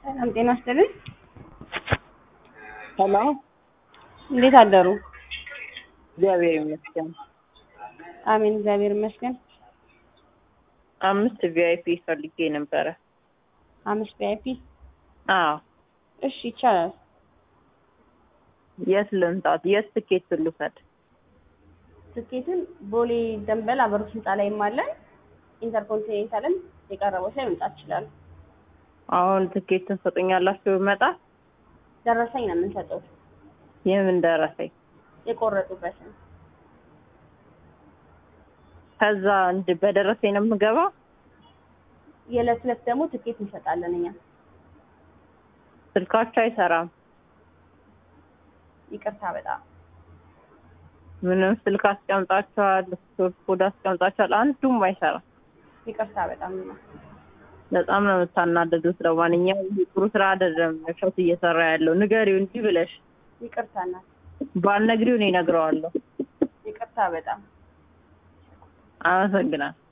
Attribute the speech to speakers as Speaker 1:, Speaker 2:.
Speaker 1: ሰላም ጤና ይስጥልኝ።
Speaker 2: ሄሎ
Speaker 1: እንዴት አደሩ?
Speaker 2: እግዚአብሔር ይመስገን።
Speaker 1: አሜን፣ እግዚአብሔር ይመስገን።
Speaker 2: አምስት ቪአይፒ ፈልጌ ነበረ።
Speaker 1: አምስት ቪአይፒ
Speaker 2: አዎ
Speaker 1: እሺ፣ ይቻላል።
Speaker 2: የት ልምጣት? የት ትኬት ልውሰድ?
Speaker 1: ትኬትን ቦሌ ደንበል አበሩ ህንፃ ላይም አለን። ኢንተርኮንቲኔንታልም የቀረበው ላይ መምጣት ይችላሉ።
Speaker 2: አሁን ትኬትን ሰጡኛላችሁ ብመጣ?
Speaker 1: ደረሰኝ ነው የምንሰጠው
Speaker 2: የምን ደረሰኝ?
Speaker 1: የቆረጡበትን
Speaker 2: ከዛ እንድ በደረሰኝ ነው የምገባው?
Speaker 1: የዕለት ዕለት ደግሞ ትኬት እንሰጣለን እኛ።
Speaker 2: ስልካችሁ አይሰራም?
Speaker 1: ይቅርታ በጣም
Speaker 2: ምንም ስልክ አስቀምጣችኋል፣ ስቶር ኮድ አስቀምጣችኋል፣ አንዱም አይሰራም።
Speaker 1: ይቅርታ በጣም ነው።
Speaker 2: በጣም ነው የምታናደዱት። ለማንኛውም ይህ ጥሩ ስራ አይደለም እሸቱ እየሰራ ያለው። ንገሪው እንዲህ ብለሽ
Speaker 1: ይቅርታ እናት፣
Speaker 2: ባልነግሪው እኔ እነግረዋለሁ።
Speaker 1: ይቅርታ በጣም
Speaker 2: አመሰግናለሁ።